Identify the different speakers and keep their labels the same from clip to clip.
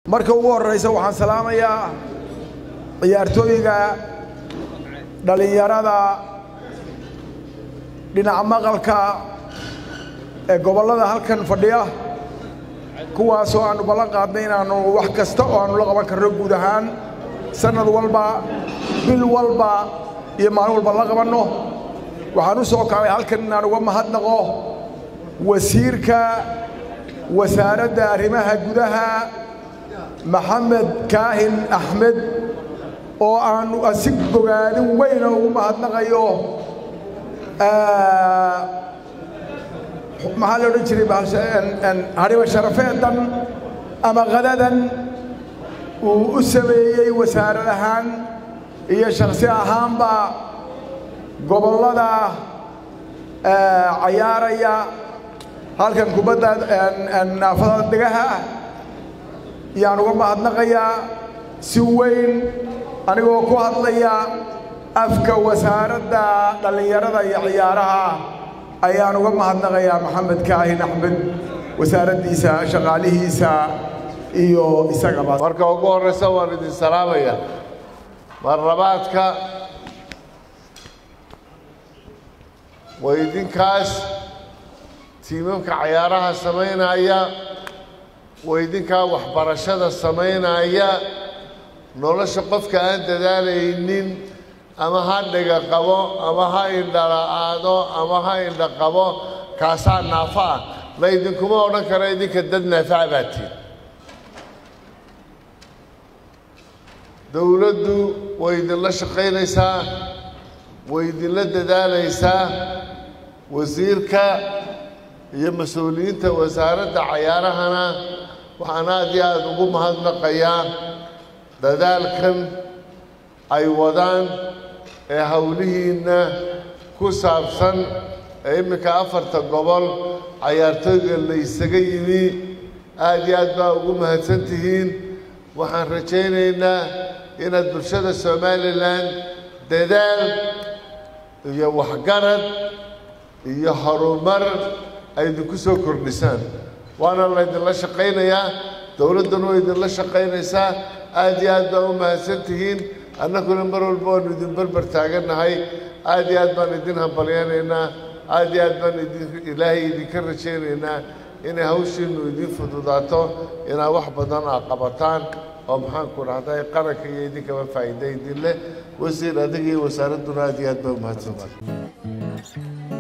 Speaker 1: marka ugu horraysa waxaan salaamayaa ciyaartooyga dhallinyarada dhinaca maqalka ee gobollada halkan fadhiya kuwaasoo aannu ballan qaadnay inaannu wax kasta oo aannu la qaban karno guud ahaan sannad walba bil walba iyo maalin walba la qabanno waxaan u soo kacay halkan inaan uga mahadnaqo wasiirka wasaaradda arrimaha gudaha maxamed kaahin axmed oo aannu si bogaadin weyna ugu mahadnaqayo maxaa la odhan jiray hadhiba sharafeedan ama qadadan uu u sameeyey wasaarad ahaan iyo shakhsi ahaanba gobollada cayaaraya halkan kubadda naafada degaha yaan uga mahadnaqayaa si weyn anigoo ku hadlaya afka wasaaradda dhallinyarada iyo ciyaaraha ayaan uga mahadnaqayaa maxamed kaahin axmed wasaaraddiisa shaqaalihiisa iyo isagaba
Speaker 2: marka ugu horraysa waan idin salaamaya marlabaadka waa idinkaas tiimamka cayaaraha samaynaya waa idinkaa waxbarashada samaynaya nolosha qofka aan dadaalaynin ama ha dhiga qabo ama ha indhala'aado ama ha indha qabo kaasaa naafo ah la idinkuma odhan karo idinka dad naafaca baa tiin dowladdu way idinla shaqaynaysaa way idinla dadaalaysaa wasiirka iyo mas-uuliyiinta wasaaradda cayaarahana waxaan aad iyo aada ugu mahadnaqayaa dadaalkan ay wadaan ee howlihiinna ku saabsan ee imminka afarta gobol cayaartooyga la isaga yimi aad iyo aad baa ugu mahadsan tihiin waxaan rajaynaynaa inaad bulshada somalilan dadaal iyo waxgarad iyo horumar ay idinku soo kordhisaan waana laydinla shaqaynayaa dowladduna way idinla shaqaynaysaa aad iyo aad baa u mahadsan tihiin annaguna mar walba waanu idin berber taagannahay aad iyo aad baan idin hambalyaynaynaa aad iyo aad baan idin ilaahay idinka rajaynaynaa inay hawshiinnu idin fududaato inaad wax badan aa qabataan oo maxaanku dhahday qaranka iyo idinkaba faa'iida idin leh wasiir adiga iyo wasaaradduna aad iyo aad baa u mahadsantihin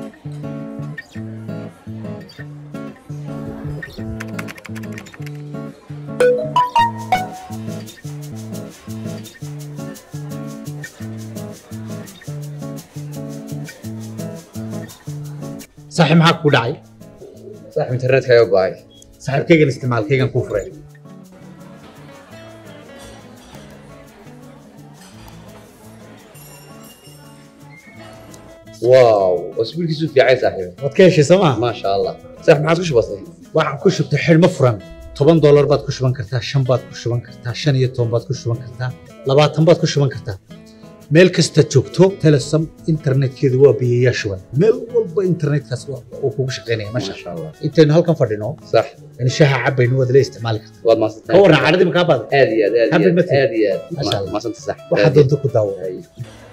Speaker 3: saaxiib maxaa kugu dhacay
Speaker 4: saaxib internetkaaga go'ay
Speaker 3: saaxiibkaygan isticmaalkaygan kuu furay
Speaker 4: waaw wasbiilkiisu fiicay saaxiib
Speaker 3: waad ka heshay soo maa
Speaker 4: maasha allah saaxib maxaad ku shubatay
Speaker 3: waxaan ku shubtay xidhmo furan toban doolar baad ku shuban kartaa shan baad ku shuban kartaa shan iyo toban baad ku shuban kartaa labaatan baad ku shuban kartaa meel kasta joogto telesom internetkeedu waa biyayaa shuban meel walba internetkaas uu kugu shaqaynaya masha
Speaker 4: maasha allah
Speaker 3: intaynu halkan fadhino
Speaker 4: sax
Speaker 3: in shaha cabaynu waad la isticmaali kartaa
Speaker 4: waad
Speaker 3: ka
Speaker 4: maadsantahay
Speaker 3: warran caadadii makaa baada
Speaker 4: aad iyo aad aad
Speaker 3: Happy
Speaker 4: iyo aad
Speaker 3: birthday.
Speaker 4: aad iyo aad
Speaker 3: Maasha Allah.
Speaker 4: maasanta sax
Speaker 3: waxaa doonta ku daawo
Speaker 4: Ay.